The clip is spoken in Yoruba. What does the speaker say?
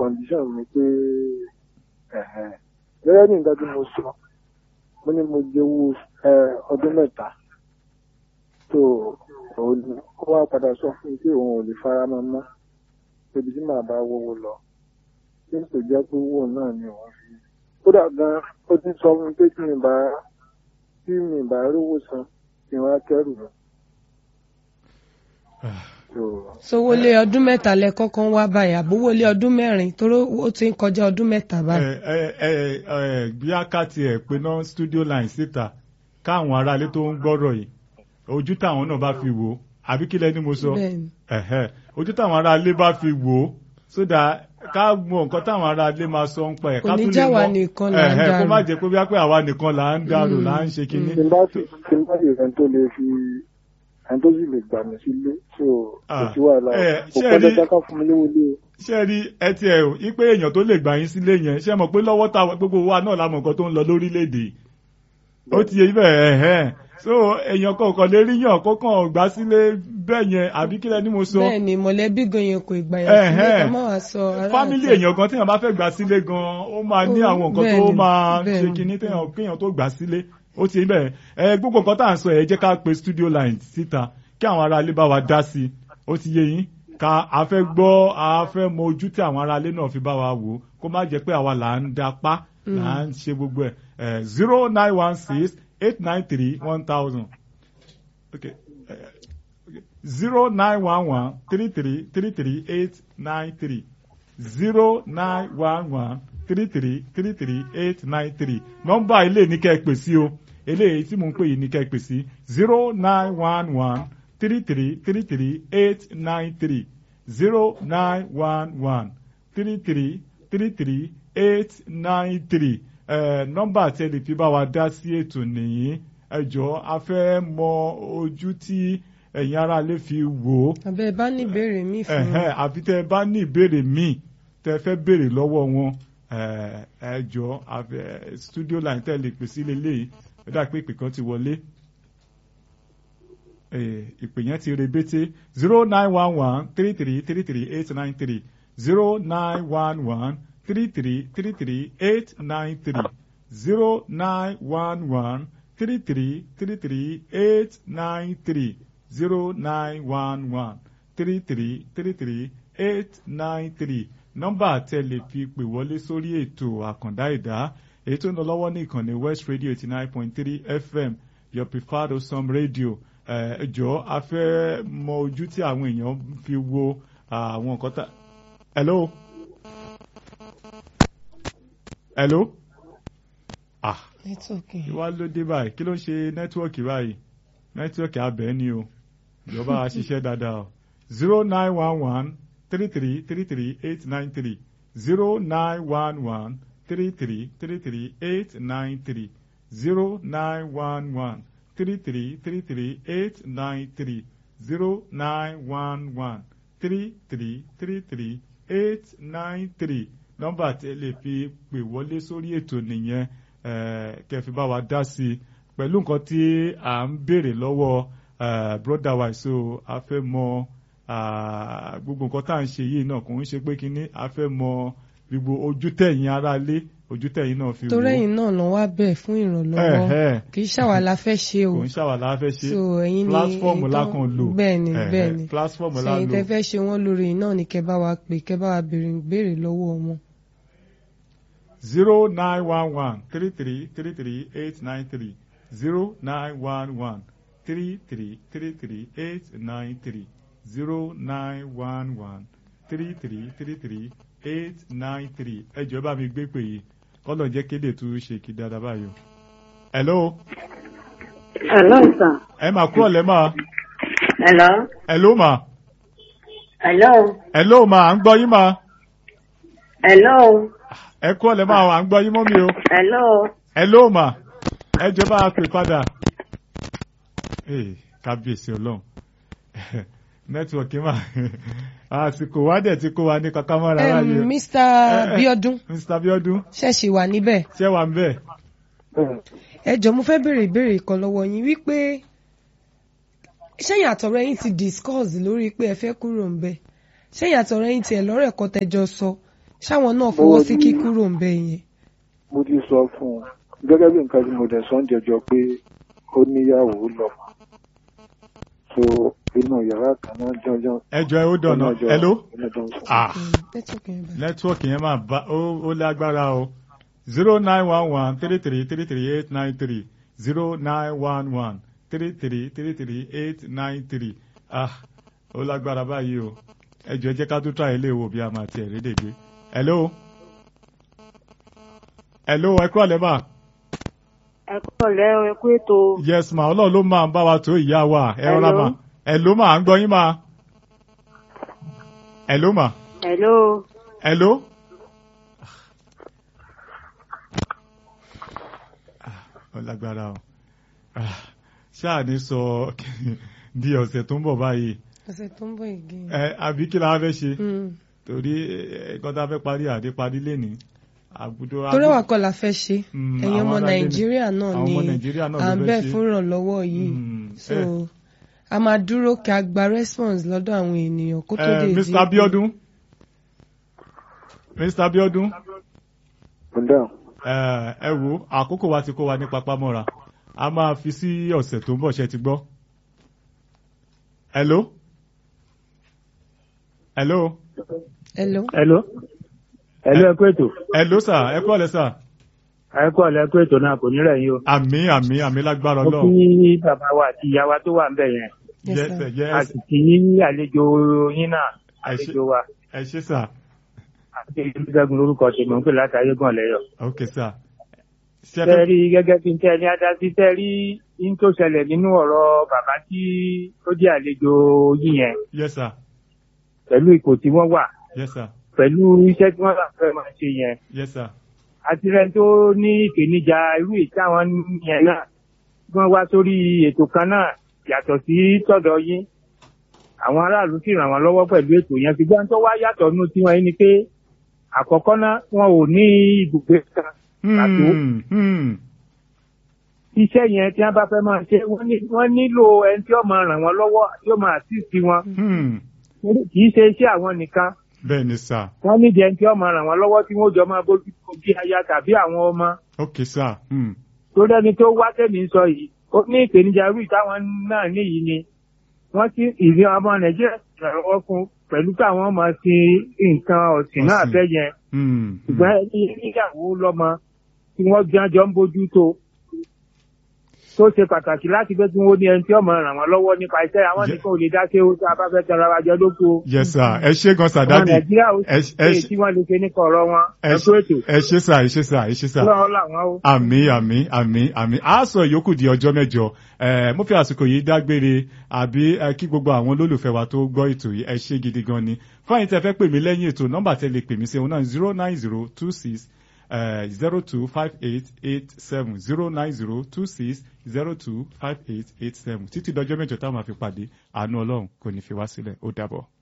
condition mi pé ẹ̀hẹ̀n. gẹ́gẹ́ bí nǹkan tí mo sọ mo ní mo jẹ owó ẹ, ọdún mẹ́ta tó òun ni ó wá padà sọ fún mi pé òun ò lè fara mọ́ mọ́ pé ibi tí màá bá wọ́wọ́ lọ tí kò jẹ́ pé owó náà ni òun fi kódà gan ó ti sọ fún mi pé tí mi bá tí mi bá rówó san kí n wá kẹ́rù lọ. So, sowólé ọdún mẹ́ta lẹ kọ́kọ́ ń wá báyìí àbówólé ọdún mẹ́rin toró ó ti ń kọjá ọdún mẹ́ta báyìí. ẹ ẹ ẹ ẹ bí àkàtì ẹ pé náà studio line síta káwọn aráalé tó ń gbọ́rọ̀ yìí ojú táwọn náà bá fi wò ó àbí kílẹ̀ ni mo sọ Bẹ́ẹ̀ni. ẹ̀hẹ́ ojú táwọn aráalé bá fi wò ó sódà ká mọ nǹkan táwọn aráalé máa sọ ń pa ẹ̀ Kò ká ní tún lè já wa mọ nìkan là ń ẹ̀hẹ́ kó dárò. má jẹ́ pé bí wá pé àwa nìkan là ń dárò là ń ṣe kinní. tí n bá sì tí n bá sì rẹ̀ tó lè fi ẹni tó sì lè gbà mí sílé so kò Ah, sí wàhálà ẹ, kò ṣé pẹ́ rí- dandan ká fún mi lówó lé o. ṣé ẹ rí ẹ ti ẹ o ipe èèyàn tó lè gbà yín sílé yẹn ṣé ẹ mọ̀ pé lọ́wọ́ táwọn gbogbo wa náà la mọ̀ nǹkan tó ń lọ lórílẹ̀‐èdè ó ti yẹ ibẹ̀ ẹ̀hẹ́n so èèyàn kọ̀ọ̀kan lè rí yàn kó kàn gbà sílé bẹ́ẹ̀ yẹn àbí kílẹ̀ ni mo sọ bẹ́ẹ̀ ni mọ̀lẹ́bí gan yẹn kò ìgbà yẹn sílé Ẹ̀hẹ́n. ká má wàá sọ ará fámílì àta. èèyàn kan téèyàn bá fẹ́ gbà sílé gan ó máa ní Ó, àwọn nǹkan tó bẹ́ẹ̀ni, máa ṣe bẹ́ẹ̀ni. kinní téèyàn kéèyàn tó gbà sílé ó ti bẹ́ẹ̀ ẹ gbogbo nǹkan tá à ń sọ ẹ jẹ́ ká pe studio line síta kí àwọn aráalé bá wa dá sí i ó ti yé yín ká a fẹ́ gbọ́ a fẹ́ mọ ojú tí àwọn aráalé náà fi bá wa wò ó kó má jẹ́ pé àwa là ń dapá là ń ṣe gbogbo ẹ̀ zero nine one six eight nine three one thousand okay zero nine one one three three three three eight nine three zero nine one one three three three three eight nine three nọ́mbà ilé ní kẹ́ ẹ pè sí o eléyìí tí mò ń pè yìí ní kẹ́ ẹ pè sí zero nine one one three three three three eight nine three zero nine one one three three three three eight nine three nọ́mbà tí ẹ lè fi bá wa dá sí ètò nìyí ẹ jọ̀ọ́ a fẹ́ mọ ojú tí ẹ̀yin aráalé fi wò ó àbẹ́ bá ní ìbéèrè mi fún ẹ̀hẹ́n un. àfi tẹ́ ẹ bá ní ìbéèrè míì tẹ́ ẹ fẹ́ béèrè lọ́wọ́ wọn ẹ̀, ẹ jọ àfẹ- studio line tẹ́ ẹ lè pè sí lélẹ́yìí ó dà pé ìpè kan ti wọlé Eh, ìpè yẹn ti rebete zero nine one one three three three three eight nine three zero nine one one three three three three eight nine three zero nine one one three three three three eight nine three zero nine one one three three three three eight nine three nọ́mbà tẹ́ lè fi pè wọlé sórí ètò àkàndá ìdá èyí tó ń lọ lọ́wọ́ ní ìkànnì west radio eighty nine point three fm your preferred awesome radio ẹ jọ̀ọ́ a fẹ́ mọ ojú tí àwọn èèyàn fi wo àwọn nǹkan tá. hello hello ah nẹ́tíwọ̀kì. wá ló dé báyìí kí ló ń ṣe nẹ́tíwọ̀kì báyìí nẹ́tíwọ̀kì abẹ́ ni o ìjọba a ṣiṣẹ́ dáadáa o zero nine one one three three three three eight nine three zero nine one one three three three three eight nine three zero nine one one three three three three eight nine three zero nine one one three three three three eight nine three nọ́mbà tí ẹ lè fi pè wọlé sórí ètò nìyẹn eh, kẹ́ fi bá wa dá sí i pẹ̀lú nǹkan tí à ń béèrè lọ́wọ́ eh, brother wa so a fẹ́ mọ ah, gbogbo nǹkan tá à ń ṣe yìí náà kò ń ṣe pé kínní a fẹ́ mọ gbogbo ojú tẹ̀yìn aráalé ojú tẹ̀yìn náà fi wò ó torí ẹ̀yin náà lọ wá bẹ̀ fún ìrànlọ́wọ́ Ẹ̀hẹ́. kì í ṣàwà la fẹ́ ṣe o kò ń ṣàwàlà a fẹ́ ṣe so ẹ̀yin ni platform ẹ̀yin la tó- kàn lò bẹ́ẹ̀ ni Ẹ̀hẹ́, bẹ́ẹ̀ ni platform so la ẹ̀yin lò tẹ́ fẹ́ ṣe wọ́n lórí náà ni kẹ́ bá wa pè kẹ́ bá wa béèrè béèrè lọ́wọ́ wọn. zero nine one one three three three three eight nine three zero nine one one three three three three eight nine three zero nine one one three three three three eight nine three ẹ jọ̀ọ́ bá mi gbé pè yìí kọ́lọ̀ jẹ́ kéde tó ṣe kí dáadáa báyìí o. hello Hello, sir. ẹ máa kúrò lẹ́ máa Hello. hello ma Hello. hello ma à ń gbọ́ yín ma Hello. ẹ kúrò lẹ́ máa à ń gbọ́ yín mọ́ mi o. Hello. hello ma ẹ jọ̀ọ́ bá a pè padà ee kábíyèsí ọlọ́run nẹ́tíwọ̀kì mà àsìkò wa dẹ̀ ti kó wa ní kankan mọ́ra Em, láàyè o. Mr. Biodun mr biodun ṣẹ̀ṣì wà níbẹ̀ ṣé wà ń bẹ̀. ẹ jọ̀ọ́ mo fẹ́ béèrè ìbéèrè kan lọ́wọ́ yín wípé ṣẹ́yìn àtọ̀rẹ́ yín ti discuss lórí pé ẹ fẹ́ kúrò ń bẹ̀ ṣẹ́yìn àtọ̀rẹ́ yín tiẹ̀ lọ́rọ̀ ẹ̀kọ́ tẹjọ sọ ṣáwọn náà fọwọ́ sí kíkúrò ń bẹ yẹn. mo ti sọ fún un gẹ́gẹ́ bí nǹkan tí mo dẹ̀ sọ ń jẹjọ pé ó níyàwó lọ́mọ so inú yàrá kan náà jọjọ. ẹjọ ẹ ó dọ̀nà hello ah Mm, network yẹn bá. nẹ́tíwọ̀kì yẹn máa bá ó ó lágbára o zero nine one one three three three three eight nine three zero nine one one three three three three eight nine three ah ó lágbára báyìí o ẹjọ ẹ jẹ́ ká tó try ilé ìwò bí a máa tiẹ̀ rédè gbé hello hello ẹ kúrò lẹ́bà ẹ kúrò lẹ́ ẹ kú ètò yes ma ọlọ́run ló máa ń bá wa tó ìyá wa ẹ rọra Hello. ma hello ma à ń gbọ́ yín ma hello ma hello hello. Ah, ó lágbára o Ah, ṣáà ní sọ di ọ̀sẹ̀ tó ń bọ̀ báyìí ọ̀sẹ̀ tó ń bọ̀ ìgé. ẹ àbí kí la fẹ́ ṣe torí ẹ̀ẹ́dẹ́gbọ́n tá a fẹ́ parí àdé parí lẹ́nìí àbúdó torí àwa kọ́ la fẹ́ ṣe Mm, ẹ̀yin àwọn ọmọ ará ilé ni. nàìjíríà náà Àwọn ni ọmọ Nàìjíríà náà à ló ń fẹ́ bẹ̀ ṣe. fún ìrànlọ́wọ́ yìí Mm, so eh. a máa dúró kí a gba response lọ́dọ̀ àwọn ènìyàn kó tó Eh, lè Mr. Abiodun Mr. Abiodun ǹdà ẹ ẹ wo àkókò wa ti kó wa ní papámọ́ra a máa fi sí ọ̀sẹ̀ tó ń bọ̀ ṣe ti gbọ́. hello hello hello Hello. Hello ẹ kú ètò. hello sir ẹ kọ́ ọ̀lẹ́ sir Ẹ kú ọ̀lẹ́ ẹ kú ètò náà kò ní rẹ̀ yín o. àmì àmì àmì lágbára Mo ọlọ́run kí bàbá wa àti ìyá wa tó wà ń bẹ̀ yẹn. Yes, yes sir. sir, A yes sì kí àlejò yín náà. Ẹ ṣé. Àlejò wa. ẹ ṣé sir Àti ìdúgbẹ́gun lórúkọ tèmi ń pè láti ayégún ọ̀lẹ́yọ̀. ok sir ṣe Tẹ́ fẹ́ rí gẹ́gẹ́ bí n tẹ́ ní adásí tẹ́ rí yín tó ṣẹlẹ̀ nínú ọ̀rọ̀ bàbá tí ó jẹ́ àlejò yín yẹn yes sir pẹ̀lú ipò tí wọ́n wà yes sir pẹ̀lú iṣẹ́ tí wọ́n bá fẹ́ máa ṣe yẹn. yes sir àti rẹ tó ní ìpèníjà irú èyí táwọn yẹn náà tí wọ́n wá sórí ètò kan náà yàtọ̀ sí tọ̀dọ̀ yín àwọn aráàlú sì ràn wọ́n lọ́wọ́ pẹ̀lú ètò yẹn ṣùgbọ́n tó wá yàtọ̀ nínú tiwọn yìí ni pé àkọ́kọ́ náà wọn ò ní ibùgbé kan pàtó Hmm, hmm. iṣẹ́ yẹn tí wọ́n bá fẹ́ máa ṣe wọ́n ní- wọ́n nílò ẹni tí ó máa ràn wọ́n lọ́wọ́ tí ó máa assist wọn Hmm. kì í ṣe iṣẹ́ àwọn nìkan bẹ́ẹ̀ ni sir wọ́n nídìí ẹni tí ó máa ràn wọ́n lọ́wọ́ tí wọ́n jọ máa bójú tó bí aya tàbí àwọn ọmọ ok sir hmm. tó dẹni tó wá tẹ̀mí ń sọ yìí ó ní ìpèníjà irú ìtàwọn náà níyìí ni wọ́n ti ìrí ọmọ nàìjíríà ṣèrànwọ́ fún pẹ̀lú káwọn máa sin nǹkan ọ̀sìn náà Ọ̀sìn. fẹ́ yẹn Hmm. hmm. ṣùgbọ́n ẹni níyàwó lọ́mọ tí wọ́n jọ ń bójú tó tó ṣe pàtàkì láti pé kí wọ́n ní ẹni tí ọmọ ràn wọ́n lọ́wọ́ nípa iṣẹ́ àwọn Ye- nìkan ò lè dá sí owó tó a bá fẹ́ tẹ̀ra wa jọ lóko yes sir ẹ ṣé gan sir ọmọ dadi nàìjíríà ó ẹ sì ẹ ṣe tí wọ́n lè ṣe nípa ọ̀rọ̀ wọn ẹ ẹ̀kú ètò ẹ ṣé sir ẹ ṣé sir ẹ ṣé sir. lọ́wọ́ làwọn ó. àmì àmì àmì àmì a sọ ìyókù di ọjọ́ mẹ́jọ ẹ mo fi àsìkò yìí dágbére àbí ẹ, kí gbogbo àwọn olólùfẹ́ wa tó gbọ́ ètò yìí ẹ ṣé gidi gan ni fáyín tẹ́ fẹ́ pè mí lẹ́yìn ètò nọ́mbà tẹ́ lè pè mí sí òun náà zero nine zero two six zero two five eight eight seven zero nine zero two six zero two five eight eight seven títí dọjọ́ mẹ́jọ táwọn máa fi pàdé àánú Ọlọ́run kò ní fi wá sílẹ̀ ó dàbọ̀.